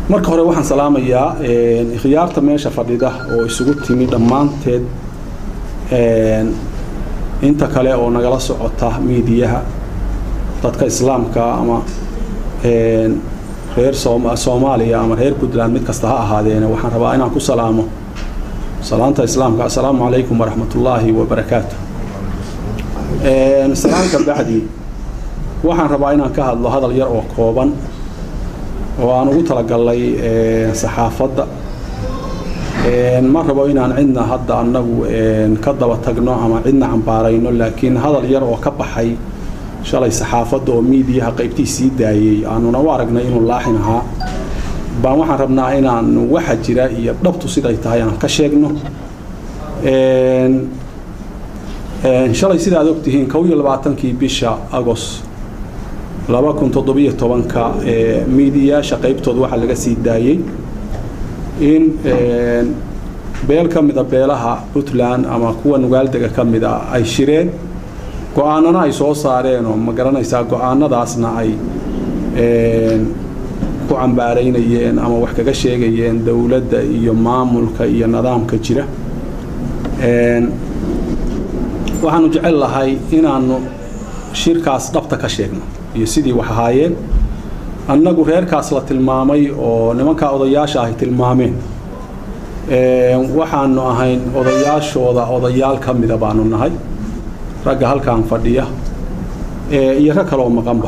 marka hore waxaan salaamayaa khiyaarta meesha fadhida oo isugu timi dhammaanteed inta kale oo nagala socota miidiyaha dadka islaamka ama reer soomaaliya ama reer puntland mid kasta ha ahaadeene waxaan rabaa inaan ku salaamo salaanta islaamka assalaamu calaykum waraxmatullaahi wabarakaatu salaanka bacdi waxaan rabaa inaan ka hadlo hadal yar oo kooban oo aan ugu talagalnay saxaafadda ma rabo inaan cidna hadda annagu ka daba tagno ama cidna cambaarayno laakiin hadal yar oo ka baxay shalay saxaafadda oo miidiyaha qaybtii sii daayey aanuna u aragnay inuu laaxin ahaa baan waxaan rabnaa inaan waxa jira iyo dhabtu siday tahay aan ka sheegno shalay sidaad ogtihiin kow iyo labaatankii bisha agos laba kun toddobiyo tobanka miidiyaasha qaybtooda waxaa laga sii daayey in beel ka mida beelaha puntland ama kuwa nugaaldega ka mida ay shireen go-aanana ay soo saareen oo ma garanaysaa go-aanadaasna ay ku cambaaraynayeen ama wax kaga sheegayeen dowladda iyo maamulka iyo nidaamka jira waxaanu jecel lahay inaanu shirkaas dhabta ka sheegno iyo sidii wax ahaayeen annagu reerkaas la tilmaamay oo nimankaa odayaasha ahy tilmaameen waxaanu ahayn odayaashooda odayaal ka mida baanu nahay ragga halkaan fadhiya iyo rag kaleoo maqanba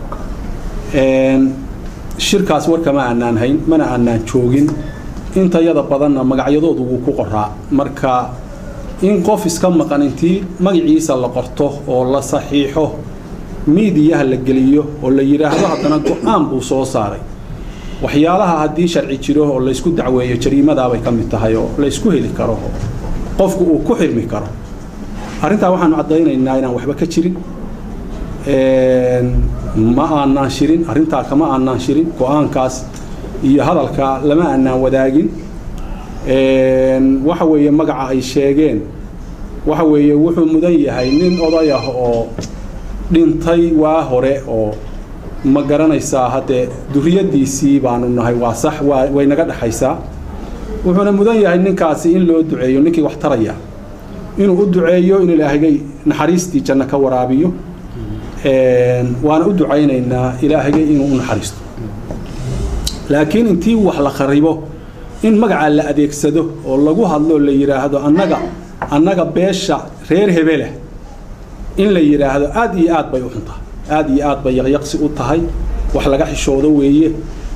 shirkaas warka ma aanaan hayn mana aanaan joogin intayada badanna magacyadoodu wuu ku qoraa marka in qof iska maqan intii magaciisa la qorto oo la saxiixo miidiyaha la geliyo oo la yidhaahdo haddana go-aan buu soo saaray waxyaalaha haddii sharci jiro oo laysku dacweeyo jariimadaabay ka mid tahay oo laysku heli karo qofku uu ku xirmi karo arrintaa waxaanu caddaynaynaa inaan waxba ka jirin ma aanaan shirin arrintaa kama aanaan shirin go-aankaas iyo hadalka lama aanaan wadaagin waxa weeye magaca ay sheegeen waxa weeye wuxuu mudan yahay nin oday ah oo dhintay waa hore oo ma garanaysaa haddee duriyadiisii baanu nahay waa sax waa way naga dhexaysaa wuxuuna mudan yahay ninkaasi in loo duceeyo ninkii wax taraya inuu u duceeyo in ilaahagay naxariistii janno ka waraabiyo waana u ducaynaynaa ilaahagay inuu u naxariisto laakiin intii wax la kharibo in magacaa la adeegsado oo lagu hadloo la yidhaahdo annaga annaga beesha reer hebeleh in la yidhaahdo aad iyo aad bay u xuntahay aad iyo aad bay yaqyaqsi u tahay wax laga xishoodo weeye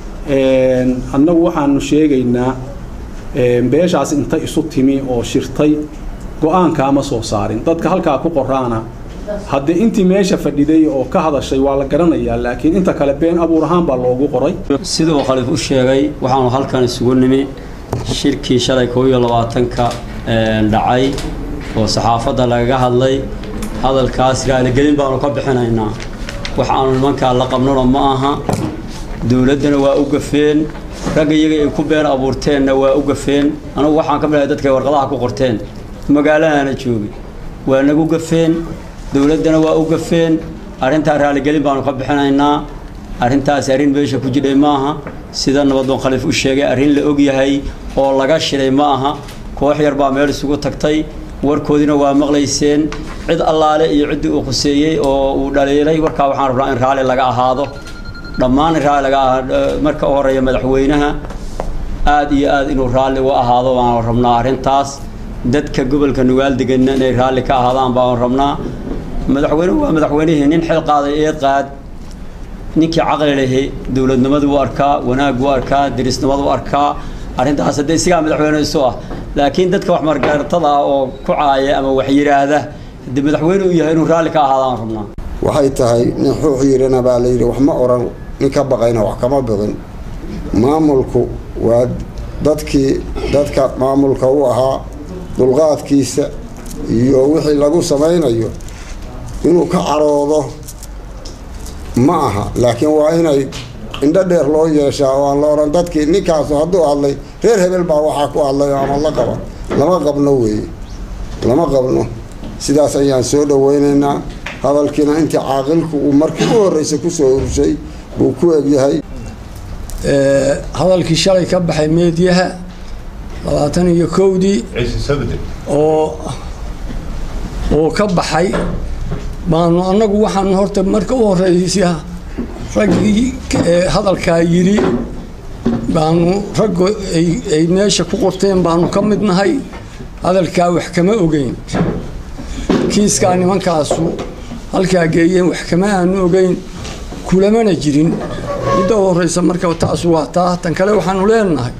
annagu waxaanu sheegaynaa beeshaas inta isu timi oo shirtay go-aankaama soo saarin dadka halkaa ku qoraana haddee intii meesha fadhiday oo ka hadashay waa la garanayaa laakiin inta kale been abuur ahaan baa loogu qoray siduu khaliif u sheegay waxaanu halkan isugu nimi shirkii shalay kow iyo labaatanka dhacay oo saxaafadda lagaga hadlay hadalkaas raaligelin baanu ka bixinaynaa wax aanu nimankaa la qabnona ma aha dowladdana waa u gafeen ragga iyaga ay ku been abuurteenna waa u gafeen anugu waxaan ka midhahay dadkay warqadaha ku qorteen magaaladaana joogay waa nagu gafeen dowladdana waa u gafeen arrintaa raaligelin baanu ka bixinaynaa arrintaas arrin meesha ku jidhay ma aha sida nabadoon khaliif u sheegay arrin la og yahay oo laga shiray ma aha koox yar baa meel isugu tagtay warkoodina waa maqlayseen cid allaale iyo ciddii uu khuseeyey oo uu dhaliilay warkaa waxaan rabnaa in raalli laga ahaado dhammaan in raalli laga ahaado marka u horreeya madaxweynaha aad iyo aad inuu raalli u ahaado baanu rabnaa arrintaas dadka gobolka nugaal deganna inay raalli ka ahaadaan baanu rabnaa madaxweynuhu waa madaxweynihii nin xil qaaday eed qaad ninkii caqli lehi dowladnimadu u arkaa wanaag u arkaa dirisnimadu u arkaa arrintaas haddee isigaa madaxweyne isu ah laakiin dadka wax margaratada ah oo ku caaya ama wax yidhaahda haddii madaxweyne uu yahay inuu raalli ka ahaadaan rabnaa waxay tahay nin xuux yirina baa la yidhi wax ma oran nin ka baqayna wax kama biqin maamulku waa dadkii dadka maamulka u ahaa dulqaadkiisa iyo wixii lagu samaynayo inuu ka caroodo ma aha laakiin waa inay indho dheer loo yeeshaa oo aan la odhan dadkii ninkaasu hadduu hadlay reer hebel baa waxaa ku hadlay ama la qaba lama qabno weeye lama qabno sidaas ayaan soo dhawaynaynaa hadalkiina intii caaqilku uu markii u horreysay kusoo urshay buu ku egyahay hadalkii shalay ka baxay meediyaha labaatan iyo kowdii oo oo ka baxay baanu annagu waxaanu horta marka u horeysa raggii hadalkaa yidhi baanu raggu ay meesha ku qorteen baanu ka mid nahay hadalkaa wax kama ogeyn kiiskaa nimankaasu halkaa geeyeen wax kama aanu ogeyn kulamana jirin midda u horeysa marka taas waa taa tan kale waxaanu leenahay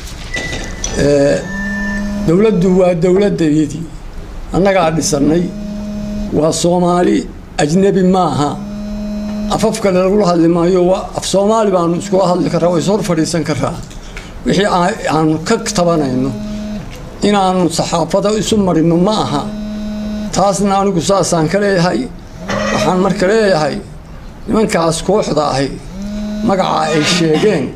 dowladdu waa dowladdayadii annagaa dhisannay waa soomaali ajnebi maaha afaf kale lagula hadli maayo waa af soomaali baanu iskula hadli karraa waa is hor fadhiisan karaa wixii aanu ka tabanayno inaanu saxaafada isu marino ma aha taasna anigu saasaan ka leeyahay waxaan marka leeyahay nimankaas kooxda ahi magaca ay sheegeen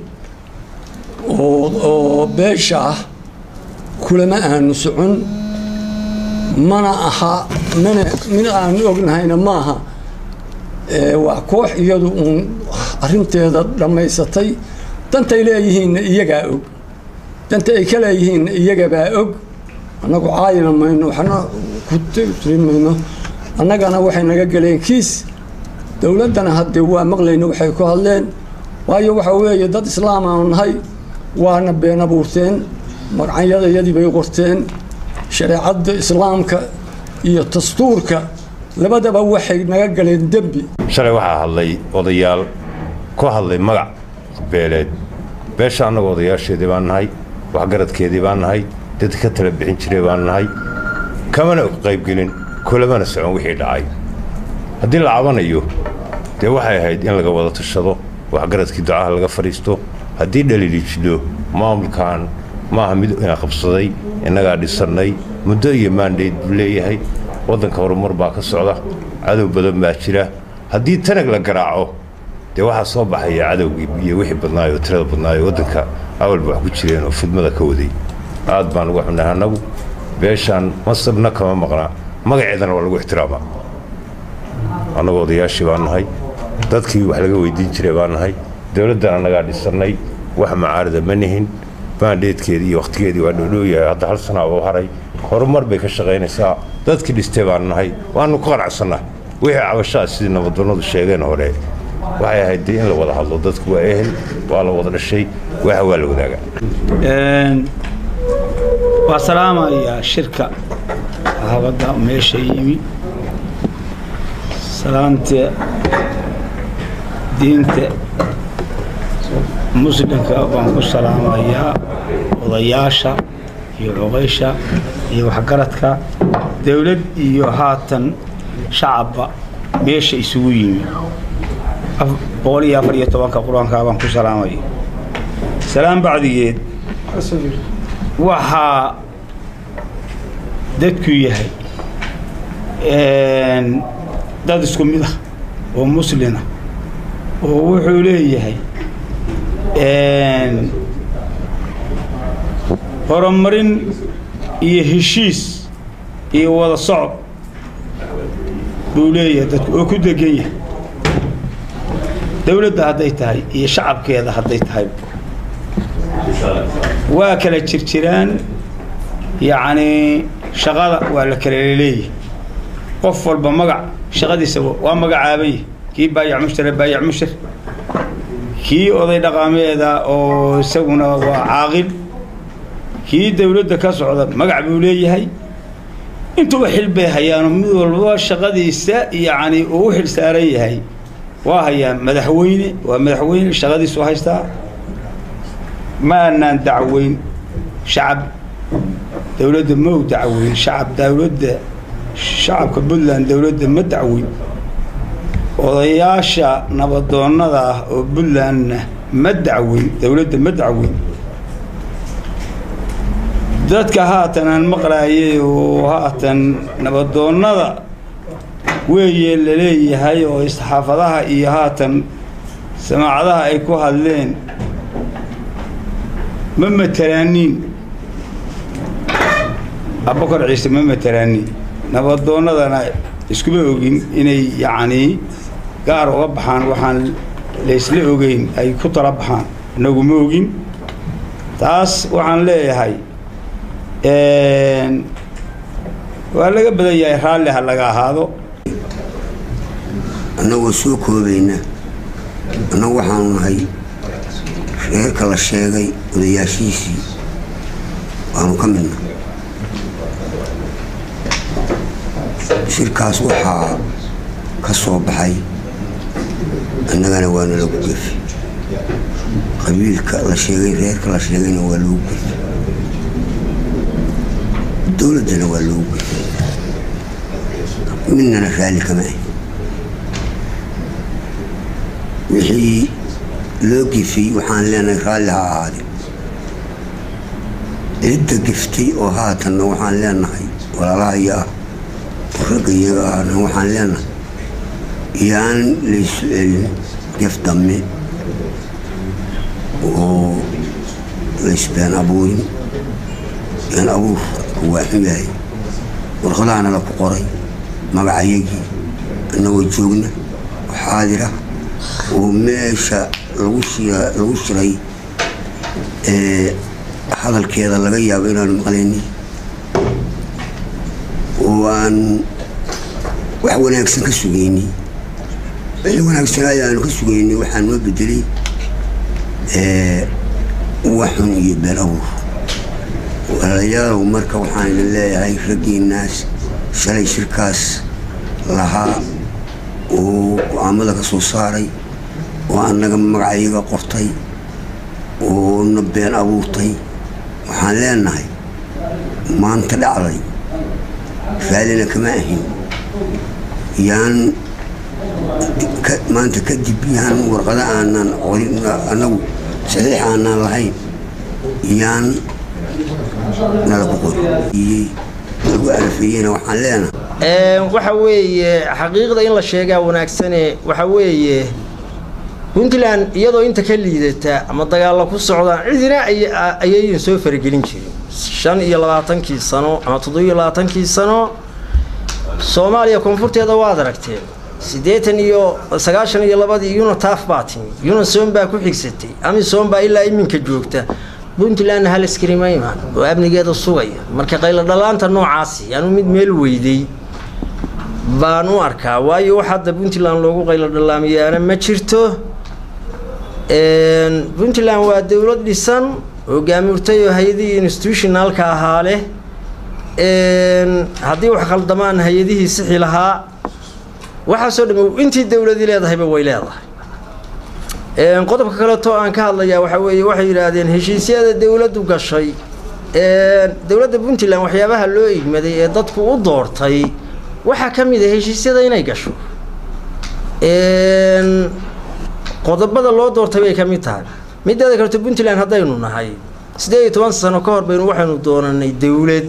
oo beesha ah kulama aanu socon mana aha mana min aanu ognahayna maaha waa koox iyadu uun arrinteeda dhammaysatay dantay leeyihiinna iyagaa og danta ay ka leeyihiinna iyagabaa og annagu caayina mayno waxna ku tiri mayno annagana waxay naga galeen kiis dowladdana haddee waa maqlayna waxay ku hadleen waayo waxa weeye dad islaam aanu nahay waana been abuurteen magacyadayadii bay qorteen shareecadda islaamka iyo dastuurka labadaba waxay naga galeen dembi shalay waxaa hadlay odayaal ku hadlay magac beeleed beesha annagu odayaasheedii baan nahay waxgaradkeedii baan nahay dad ka tala bixin jiray baan nahay kamana qaybgelin kulamana socon wixii dhacay haddii la cabanayo dee waxay ahayd in laga wada tashado waxgaradkii ducaha laga fadhiisto haddii dhaliili jidho maamulkan maaha mid ina qabsaday innagaa dhisannay muddo iyo maandhayd buu leeyahay waddanka horumar baa ka socda cadow badan baa jira haddii tanag la garaaco dee waxaa soo baxaya cadowgii iyo wixii badnaayoo tirada badnaayo waddanka awalba wax ku jireen oo fidmada ka waday aad baan uga xunnahay annagu beeshaan masabna kama maqnaa magaceedana waa lagu ixtiraamaa annagoo odayaashii baan nahay dadkii wax laga weydiin jiray baan nahay dowladdan annagaa dhisannay wax macaarida ma nihin baandheedkeedii iyo wakhtigeedii waa dhoodhooyahay hadda hal sanaa oo haray horumar bay ka shaqaynaysaa dadkii dhistay baan nahay waannu ku qanacsannahay wixii cabashaa sidii nabaddoonnadu sheegeen hore waxay ahayd dee in la wada hadlo dadku waa ehel waa la wada dhashay waxa waa la wadaagaa waa salaamayaa shirka habadda meesha yimi salaanta diinta muslimka baan ku salaamayaa odayaasha iyo cuqaysha iyo waxgaradka dowlad iyo haatan shacabba meesha isugu yimi boqol iyo afar iyo tobanka qur-aankaa baan ku salaamaya salaam bacdigeed waxaa dadku yahay dad isku mid ah oo muslina oo wuxuu leeyahay horumarin iyo heshiis iyo wada socod buu leeyahay dadku oo ku degan yahay dowladda hadday tahay iyo shacabkeeda hadday tahay waa kala jirjiraan yacnii shaqada waa la kala leeyahay qof walba magac shaqadiisa waa magacaabaya kii baayac mushtare baayac mushtar kii oday dhaqaameeda oo isaguna waa caaqil kii dowladda ka socda magac buu leeyahay intuba xil bay hayaano mid walba shaqadiisa yacni uu u xil saaran yahay waa hayaa madaxweyne waa madaxweyne shaqadiisu haystaa ma aanaan dacweyn shacab dowladda ma u dacweyn shacab dowladda shacabka puntland dowladda ma dacweyn odayaasha nabadoonnada ah oo puntlandna ma dacweyn dowladda ma dacweyn dadka haatan aan maqlaayay oo haatan nabadoonnada weeye la leeyahay oo isxaafadaha iyo haatan samaacadaha ay ku hadleen ma matalaaniin abubakar ciise ma matalaaniin nabadoonnadana iskuma ogin inay yacnii gaar uga baxaan waxaan laysla ogeyn ay ku tala baxaan inagu ma ogin taas waxaan leeyahay waa laga badan yahay raalli ha laga ahaado annagoo soo koobayna annagu waxaanu nahay reerka la sheegay odayaashiisii waanu ka midna shirkaas waxaa ka soo baxay annagana waana lagu gefi qabiilka la sheegay reerka la sheegayna waa loogu gefi dowladdana waa loogu gefi midnana raalli kama ah wixii loo gefay waxaan leenahay raalli ha ahaade cidda geftay oo haatanna waxaan leenahay walaalahaya ah oo ragga iyaga ahna waxaan leenahay yaan laysu celin gef damme oo laysbeen abuurin been abuur waa xun yahay warqadaana la ku qoray magacayagii annagoo joogna oo xaadira oo meesha lagu lagu shiray hadalkeeda laga yaabo inaanu maqlayni oo aan wax wanaagsan ka sugayni wixii wanaagsanaayo aanu ka sugayni waxaa noo bedelay wax xun iyo been abuur walaalayaalow marka waxaan idin leeyahay raggiinaas shalay shirkaas lahaa oo go-aamada ka soo saaray oo annaga magacayaga qortay oo na been abuurtay waxaan leenahay maanta dhacday raallina kama ahin yaan maanta kadib yaan warqada aanaan qorin annagu saxiix aanaan lahayn yaan nalaku qori lagu arafeeyena waxaan leenahay waxa weeye xaqiiqda in la sheegaa wanaagsane waxa weeye puntland iyadoo inta ka liidata ama dagaalla ku socdaan cidina ayayin soo faragelin jirin shan iyo labaatankii sano ama toddobiyo labaatankii sano soomaaliya koonfurteeda waad aragteen siddeetan iyo sagaashan iyo labadii unitaf baa timi unison baa ku xigsatay amisom baa ilaa iminka joogta puntlandna hal iskarima imaan oo amnigeeda sugaya marka qaylo dhallaanta noocaasi yaanu mid meel weyday baan u arkaa waayo wax hadda puntland loogu qaylo dhallaamiyaana ma jirto puntland waa dowlad dhisan hogaamurtay oo hay-adihii institutionalka ahaa leh haddii wax khaldamaan hay-adihii sixi lahaa waxaasoo dham intii dowladii leedahayba way leedahay qodobka kaleeto aan ka hadlayaa waxaa weeye waxay yidhaahdeen heshiisyada dowladdu gashay dowladda puntland waxyaabaha loo igmaday ee dadku u doortay waxaa ka mid a heshiisyada inay gasho qodobada loo doortay bay ka mid tahay mideeda kaleto puntland haddaynu nahay siddeed iyo toban sano ka hor baynu waxaynu doonanay dowlad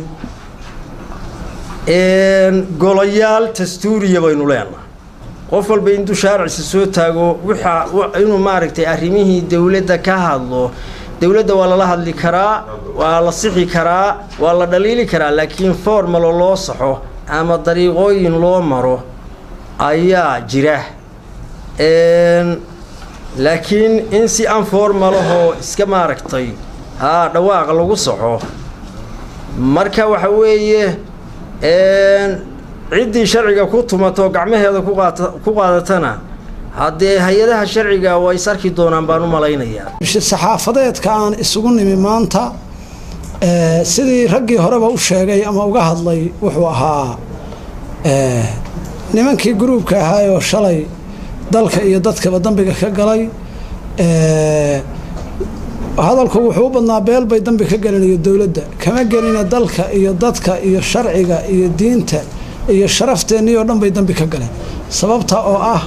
golayaal dastuuriya baynu leenahay qof walba intuu shaaricisa soo taago waxa inuu maaragtay arrimihii dowladda ka hadlo dowladda waa lala hadli karaa waa la sixi karaa waa la dhaliili karaa laakiin formalo loo saxo ama dariiqooyin loo maro ayaa jira laakiin in si aan formalahoo iska maaragtay haa dhawaaqa lagu saxo marka waxa weeye ciddii sharciga ku tumato gacmaheeda ku qaadatana haddee hay-adaha sharciga waa is arki doonaan baan u malaynayaa saxaafadeedka aan isugu nimi maanta sidii raggii horeba u sheegay ama uga hadlay wuxuu ahaa nimankii gruubka ahaayoo shalay dalka iyo dadkaba dambiga ka galay hadalku wuxuu u badnaa beel bay dambi ka gelinayo dowladda kama gelina dalka iyo dadka iyo sharciga iyo diinta iyo sharafteenii oo dhan bay dambi ka galeen sababta oo ah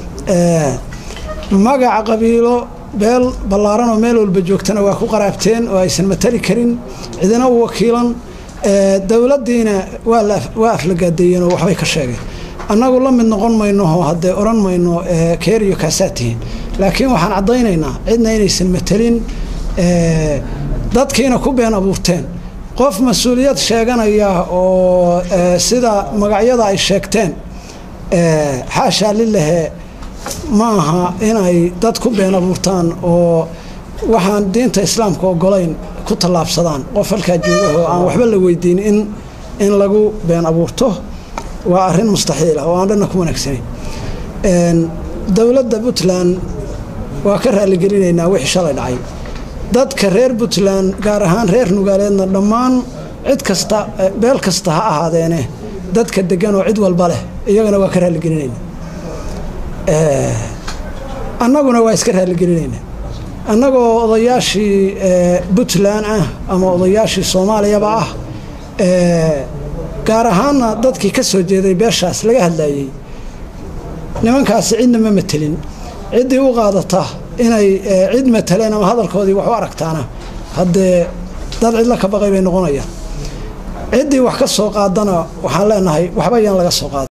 magaca qabiilo beel ballaaran oo meel walba joogtana waa ku qaraabteen oo aysan matali karin cidina u wakiilan dowladdiina waa aflagaadeeyeen oo waxbay ka sheegeen annagu la mid noqon mayno oo haddee odhan mayno keeriyo kaasaa tihiin laakiin waxaan caddaynaynaa cidna inaysan matelin dadkiina ku been abuurteen qof mas-uuliyad sheeganaya oo sida magacyada ay sheegteen xaashaa lilahe ma aha inay dad ku been abuurtaan oo waxaan diinta islaamka ogolayn ku tallaabsadaan qof halkaa jooga oo aan waxba la weydiin in in lagu been abuurto waa arrin mustaxiil ah oo aan dhanna ku wanaagsanayn dowladda puntland waa ka raaligelinaynaa wixii shalay dhacay dadka reer puntland gaar ahaan reer nugaaleedna dhammaan cid kasta beel kasta ha ahaadeene dadka degan oo cid walba leh iyagana waa ka raaligelinayna annaguna waa iska raaligelinayna annagoo odayaashii puntland ah ama odayaashii soomaaliyaba ah gaar ahaanna dadkii ka soo jeeday beeshaas laga hadlayey nimankaasi cidna ma matelin ciddii u qaadata inay cid mataleen ama hadalkoodii wax u aragtaana haddee dad cidla ka baqay bay noqonayaan ciddii wax ka soo qaadana waxaan leenahay waxba yaan laga soo qaada